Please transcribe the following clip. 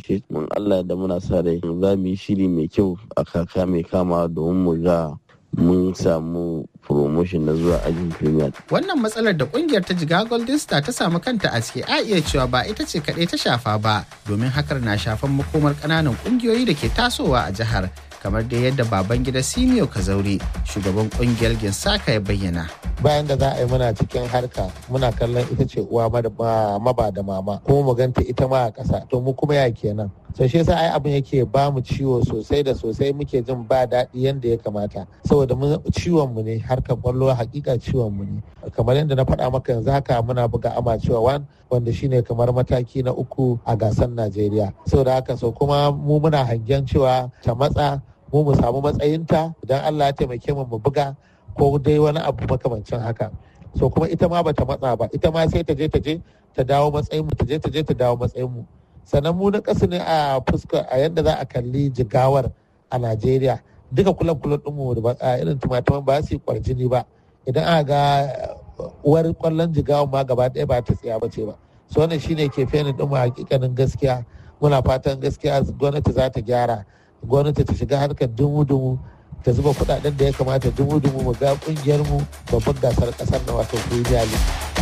ce mun Allah da muna sa rai za mu yi shiri mai kyau a kaka mai kama domin mu ga mun samu promotion na zuwa ajin premier. Wannan matsalar da kungiyar ta jiga Golden Star ta samu kanta a ciki a iya cewa ba ita ce kaɗai ta shafa ba domin hakar na shafan makomar ƙananan ƙungiyoyi da ke tasowa a jihar kamar da yadda baban gida Simio Kazauri shugaban kungiyar Ginsaka ya bayyana. Bayan da za a yi muna cikin harka muna kallon ita ce uwa maba da mama kuma mu ganta ita ma a ƙasa to mu kuma ya kenan. so shi yasa ai abin yake ba mu ciwo sosai da sosai muke jin ba daɗi yadda ya kamata saboda ciwon mu ne harkar kwallo hakika ciwon mu ne kamar yadda na faɗa maka yanzu haka muna buga amacewa wan wanda shine kamar mataki na uku a gasar Najeriya saboda haka so kuma mu muna hangen cewa ta matsa mu mu samu matsayinta idan Allah ya taimake mu mu buga ko dai wani abu makamancin haka so kuma ita ma bata matsa ba ita ma sai ta je ta je ta dawo matsayin mu ta je ta je ta dawo matsayin mu sannan mu na ƙasa ne a fuska a yadda za a kalli jigawar a Najeriya duka kulab kulab ɗinmu da ba irin tumatuman ba su yi kwarjini ba idan aka ga uwar kwallon jigawan ma gaba ɗaya ba ta tsaya ba ce ba so wannan shine ke feni ɗin mu hakikanin gaskiya muna fatan gaskiya gwamnati za ta gyara gwamnati ta shiga harkar dumu-dumu ta zuba kuɗaɗen da ya kamata dumu-dumu mu ga ƙungiyar mu babban gasar ƙasar na wato Premier League.